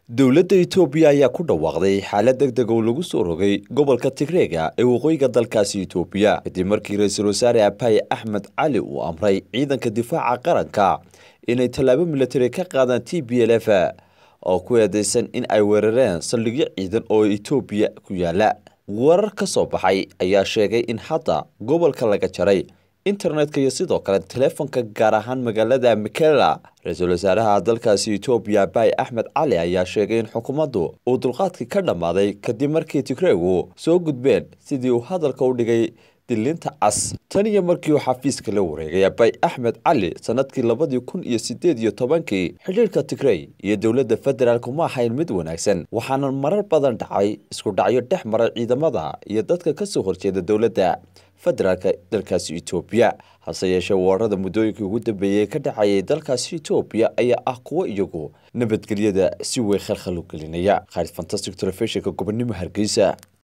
dowladda itoobiya ayaa ku dhawaaqday xaalad deg deg oo lagu soo rogay gobolka tigreega ee waqooyiga dalkaasi itoobiya kadib markii ra-iisul wasaare abaye axmed cali uu amray ciidanka difaaca qaranka inay tallaabo milatari ka qaadaan t b l f oo ku eedeysan in ay weerareen saldhigyo ciidan oo itoobiya ku yaala warar ka soo baxay ayaa sheegay in hadda gobolka laga jaray internetka iyo sidoo kale teleefonka gaar ahaan magaalada mikela ra-iisul wasaaraha dalkaasi itoobiya abaye axmed cali ayaa sheegay in xukuumaddu uu dulqaadkii ka dhammaaday kadib markii tigreegu soo gudbeen sidii uu hadalka u dhigay dilinta cas tan iyo markii uu xafiiska la wareegay abaye axmed cali sanadkii labadii kun iyo sideed iyo tobankii xidhiirka tigrey iyo dowladda federaalk ma ahayn mid wanaagsan waxaana marar badan dhacay isku dhacyo dhex maray ciidamada iyo dadka kasoo horjeeda dowladda federaalka dalkaasi itoobiya hase yeeshee weerarada muddooyinkii ugu dambeeyey ka dhacayay dalkaasi itoobiya ayaa ah kuwo iyagu nabadgelyada si weyn khalkhal u gelinaya khaalid fantastic telefishinka gobonimo hargeysa